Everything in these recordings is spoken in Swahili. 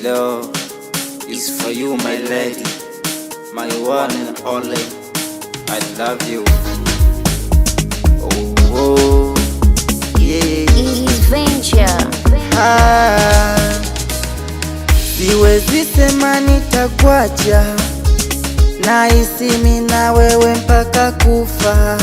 love is for you, my lady, my one and only. I love you. Oh, oh yeah. Ease Venture. Ah, siwezi sema nitakuacha, nahisi mimi na wewe mpaka kufa.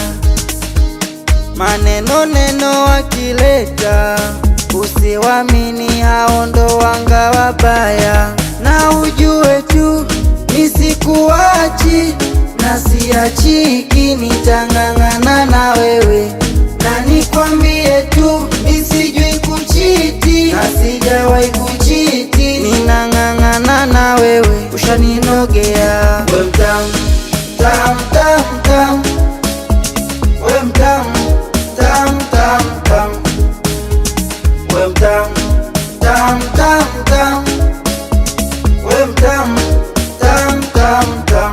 Maneno neno wakileta, usiwamini, hao ndo wanga wabaya, na ujue tu nisikuachi na siachiki, nitang'ang'ana na wewe na nikwambie tu nisijui kuchiti na sijawahi kuchiti, ninang'ang'ana na wewe, ushaninogea we mtamu tam tam tam, we mtamu tam tam tam, we mtamu tam tam tam, we mtamu tam tam tam.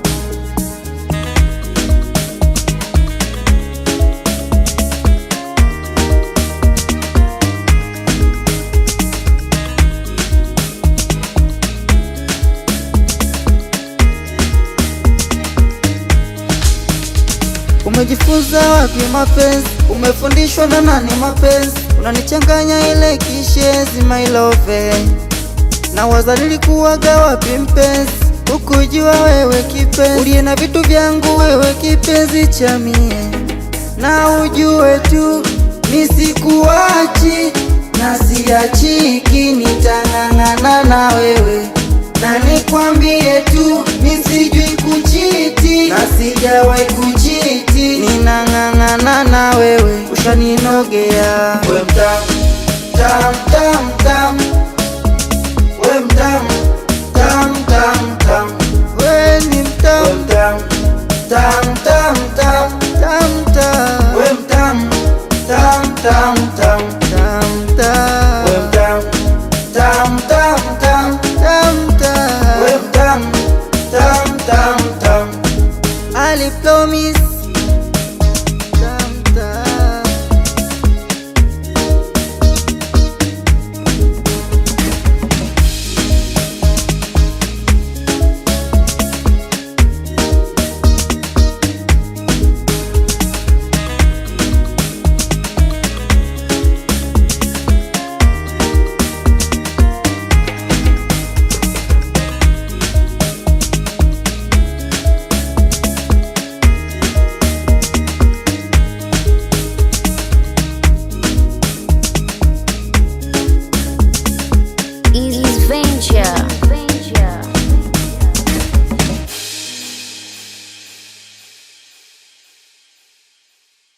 Umejifunza wapi mapenzi? Umefundishwa na nani mapenzi? Unanichanganya ile kishezi my love, na waza nilikuwaga wapi mpenzi? Ukujua wewe kipenzi, uliye na vitu vyangu wewe kipenzi cha mie, na ujue tu nisikuachi na siachiki, nitang'ang'ana na wewe na nikwambie tu nisijui kuchiti na sijawahi kuchiti, ninang'ang'ana na wewe, ushaninogea we mtamu tam tam tam, we mtamu tam tam tam, we ni mtamu tam tam tam tam tam tam, we mtamu tam tam tam tam tam, we mtamu tam tam tam tam tam, we mtamu tam tam tam, Ali promise tam tam. Ease Venture.